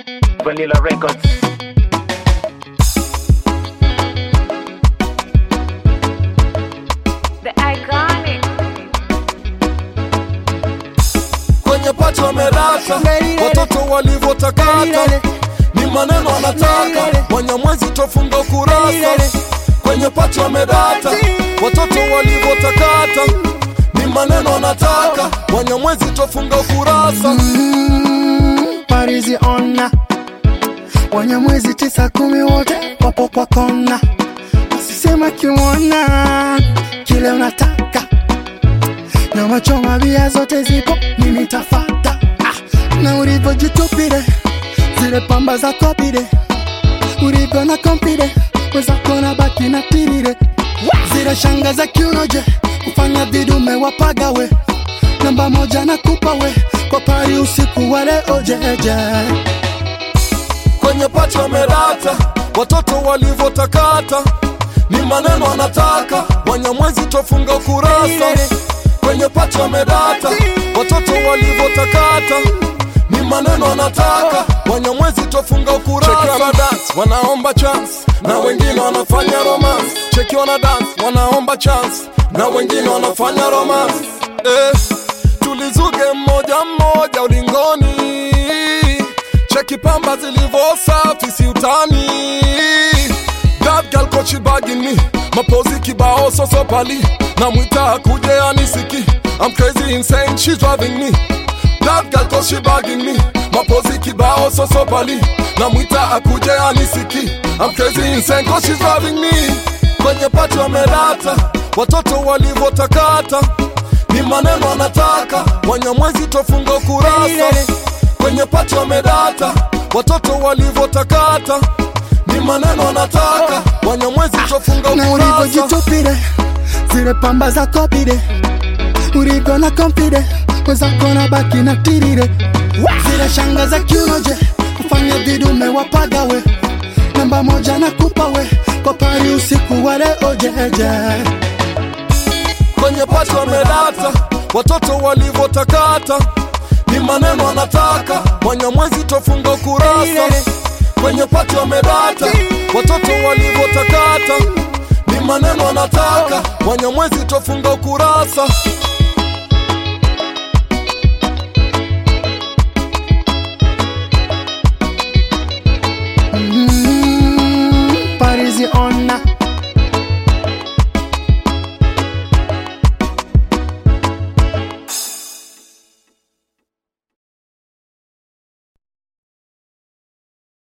Vanilla Records. The iconic. kwenye pacha wamerata watoto walivyotakata ni maneno anataka wanyamwezi tofunga kurasa kwenye pacha wamerata watoto walivyotakata ni maneno anataka wanyamwezi tofunga kurasa Parizi ona Wanyamwezi tisa kumi wote wapo kwa kona, usisema kimwona kile unataka na macho mabia zote zipo, mimi tafata ah, na ulivyojitupile zile pamba za kopide ulivyo na kompide wezako na baki na tirire zile shanga za kiunoje kufanya vidume wapagawe namba moja na kupa we kwa pari usiku wale ojeje kwenye pacha wamerata watoto walivyotakata ni maneno anataka wanyamwezi tofunga kurasa kwenye pacha wamerata watoto walivyotakata ni maneno anataka wanyamwezi tofunga kurasa dance wanaomba chance na wengine wanafanya romance cheki wana dance wanaomba chance na wengine wanafanya romance eh, tulizuge mmoja mmoja ulingoni cheki pamba zilivyo safi si utani That girl cause she bagging me mapozi kibao soso pali namwita akuje anisiki I'm crazy insane she's driving me That girl cause she bagging me mapozi kibao soso pali namwita akuje anisiki I'm crazy insane cause she's driving me kwenye pati wamerata watoto walivyotakata ni maneno anataka wanyamwezi tofunga kurasa kwenye pati wamedata watoto walivyotakata ni maneno anataka wanyamwezi tofunga na kurasa ulivyojitupile zile pamba za kopide ulivyo na kompide wezako na baki na tirire zile shanga za kiunoje kufanya vidume wapagawe namba moja na kupa we kwa pari usiku wale ojeje kwenye pati wamedata watoto walivyotakata ni maneno anataka wanyamwezi tofunga kurasa kwenye pati wamedata watoto walivyotakata ni maneno anataka wanyamwezi tofunga kurasa